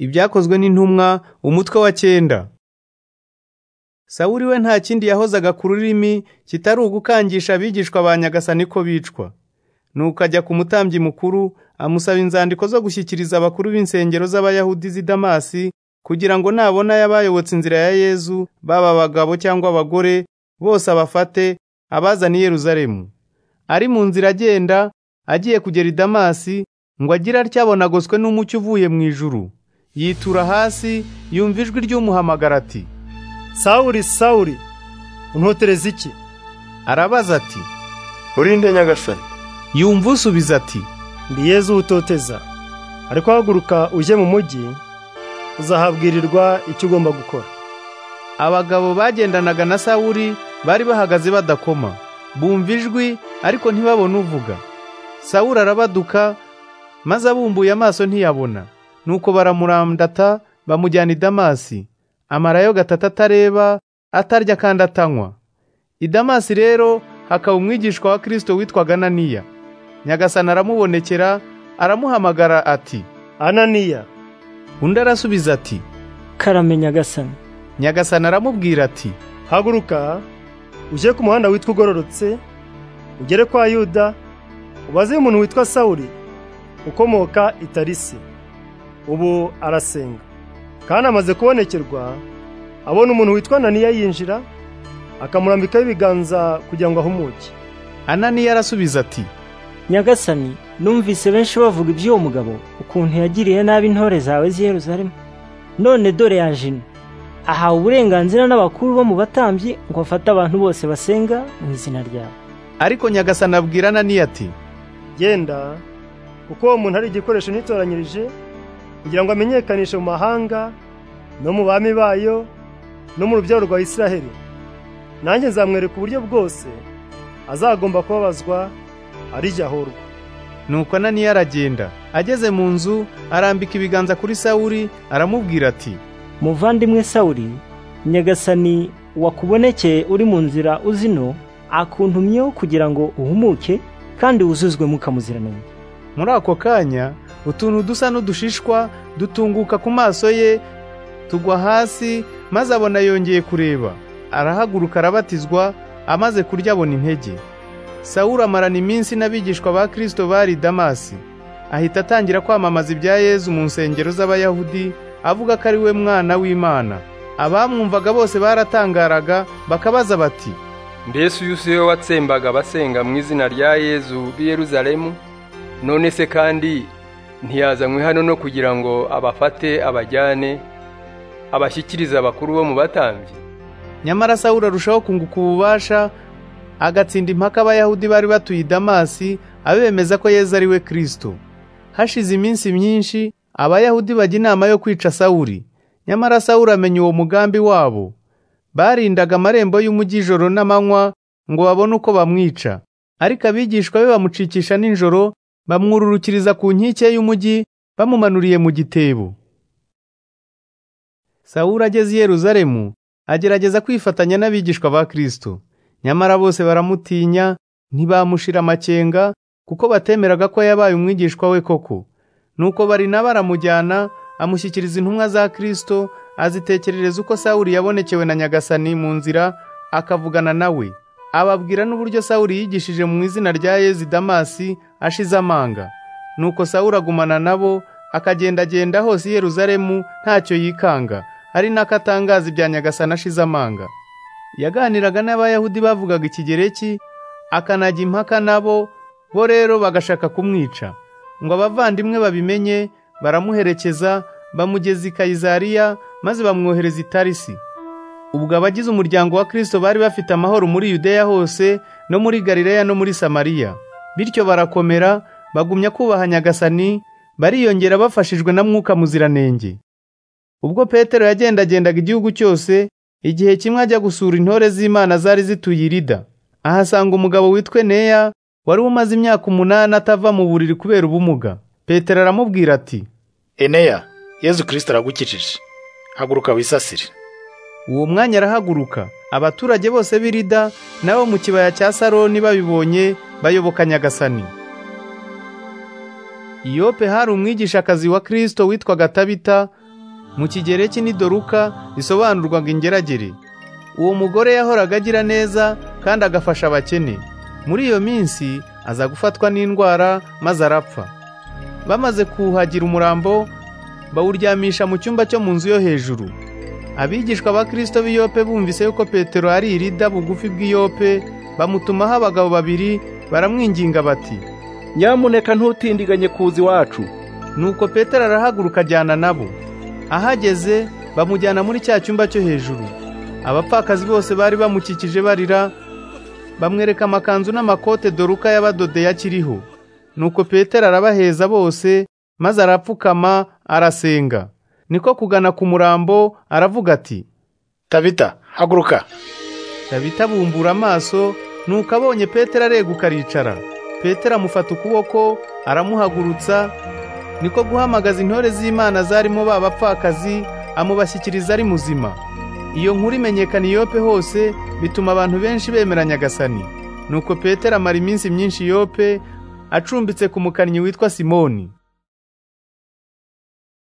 ibyakozwe n'intumwa umutwe wa cyenda sawuli we nta kindi yahozaga ku rurimi kitari ugukangisha abigishwa ba nyagasani ko bicwa nuko ajya ku mutambyi mukuru amusaba inzandiko zo gushyikiriza abakuru b'insengero z'abayahudi z'i damasi kugira ngo nabona y'abayobotse inzira ya yezu baba abagabo cyangwa abagore bose abafate abazane i yeruzalemu ari mu nzira agenda agiye kugera i damasi ngo agire atyo abonagoswe n'umucyo uvuye mu ijuru yitura hasi yumva ijwi ry'umuhamagara ati sawuri sawuri untotereza iki arabaza ati urinde nyagasani yumva usubiza ati ndi yezu utoteza ariko haguruka ujye mu mujyi uzahabwirirwa icyo ugomba gukora abagabo bagendanaga na sawuri bari bahagaze badakoma bumva ijwi ariko ntibabone uvuga sawuri arabaduka maze abumbuye amaso ntiyabona nuko baramurandata bamujyana i damasi amarayo gatatu atareba atarya kandi atanywa i damasi rero hakaba umwigishwa wa kirisito witwaga ananiya nyagasani aramubonekera aramuhamagara ati ananiya undi arasubiza ati karame nyagasani nyagasani aramubwira ati haguruka ujye ku muhanda witwa ugororotse ugere kwa yuda ubaze umuntu witwa sawuri ukomoka i tarisi ubu arasenga kandi amaze kubonekerwa abona umuntu witwa ananiya yinjira akamurambikaho ibiganza kugira ngo ahumuke ananiya arasubiza ati nyagasani numvise benshi bavuga iby'uwo mugabo ukuntu yagiriye nabi intore zawe z'i Yerusalemu none dore yaje ino ahawe uburenganzira n'abakuru bo mu batambyi ngo afate abantu bose basenga mu izina ryawe ariko nyagasani abwira ananiya ati genda kuko uwo muntu ari igikoresho nitoranyirije kugira ngo amenyekanishe mu mahanga no mu bami bayo no mu rubyaro rwa Isiraheli nanjye nzamwereka uburyo bwose azagomba kubabazwa arijyahorwa nuko ananiya aragenda ageze mu nzu arambika ibiganza kuri sawuli aramubwira ati muvandimwe sawuli nyagasani wakubonekeye uri mu nzira uzino akuntumyeho kugira ngo uhumuke kandi wuzuzwe mwuka muziranenge muri ako kanya utuntu dusa n'udushishwa dutunguka ku maso ye tugwa hasi maze abona yongeye kureba arahaguruka arabatizwa amaze kurya abona intege sawuru amarana iminsi n'abigishwa ba kirisito bari damasi ahita atangira kwamamaza ibya yezu mu nsengero z'abayahudi avuga ko ari we mwana w'imana abamwumvaga bose baratangaraga bakabaza bati mbese uyu si we watsembaga abasenga mu izina rya yezu b'i yeruzalemu none se kandi ntiyazanywe hano no kugira ngo abafate abajyane abashyikirize abakuru bo mu batambyi nyamara sawuli arushaho kunguka ububasha agatsinda impaka abayahudi bari batuye i damasi abemeza ko yezu ari we kirisito hashize iminsi myinshi abayahudi bajya inama yo kwica sawuli nyamara sawuli amenya uwo mugambi wabo barindaga amarembo y'umujyi ijoro n'amanywa ngo babone uko bamwica ariko abigishwa be bamucikisha nijoro bamwururukiriza ku nkike y'umujyi bamumanuriye mu gitebo sawuri ageze i yeruzalemu agerageza kwifatanya n'abigishwa ba kirisito nyamara bose baramutinya ntibamushira amakenga kuko batemeraga ko yabaye umwigishwa we koko nuko bari baramujyana amushyikiriza intumwa za kirisito azitekerereza uko sawuri yabonekewe na nyagasani mu nzira akavugana nawe ababwira n'uburyo sawuri yigishije mu izina rya yezi damasi ashize amanga nuko sawuri agumana nabo akagendagenda hose i yeruzalemu ntacyo yikanga ari nako atangaza ibya nyagasani ashize amanga yaganiraga n'abayahudi bavugaga ikigereki akanajya impaka nabo bo rero bagashaka kumwica ngo abavandimwe babimenye baramuherekeza bamugeza i kayizariya maze bamwohereza i tarisi ubwo abagize umuryango wa kirisito bari bafite amahoro muri yudeya hose no muri galileya no muri samariya bityo barakomera bagumya kubaha nyagasani bariyongera bafashijwe na mwuka muziranenge ubwo petero yagendagendaga igihugu cyose igihe kimwe ajya gusura intore z'imana zari zituye irida ahasanga umugabo witwe neya wari umaze imyaka umunani atava mu buriri kubera ubumuga petero aramubwira ati eneya yezu kirisito aragukijije haguruka wisasire uwo mwanya arahaguruka abaturage bose b'irida nabo mu kibaya cya saroni babibonye bayoboka nyagasani iyope hari umwigishakazi wa kirisito witwaga tabita mu kigereki ni doruka risobanurwaga ingeragere uwo mugore yahoraga agira neza kandi agafasha abakene muri iyo minsi aza gufatwa n'indwara maze arapfa bamaze kuhagira umurambo bawuryamisha mu cyumba cyo mu nzu yo hejuru abigishwa ba kirisito b'iyope bumvise yuko petero ari irida bugufi bw'iyope bamutumaho abagabo babiri baramwinginga bati nyamuneka ntutindiganye kuza iwacu nuko petero arahaguruka ajyana nabo ahageze bamujyana muri cya cyumba cyo hejuru abapfakazi bose bari bamukikije barira bamwereka amakanzu n'amakote doruka y'abadodeye akiriho nuko petero arabaheza bose maze arapfukama arasenga niko kugana ku murambo aravuga ati tabita haguruka tabita bumbura amaso nuko abonye petero areguka aricara petero amufata ukuboko aramuhagurutsa niko guhamagaza intore z'imana zarimo ba bapfakazi amubashyikiriza ari muzima iyo nkuru imenyekana iyope hose bituma abantu benshi bemera nyagasani nuko petero amara iminsi myinshi iyope acumbitse ku mukannyi witwa simoni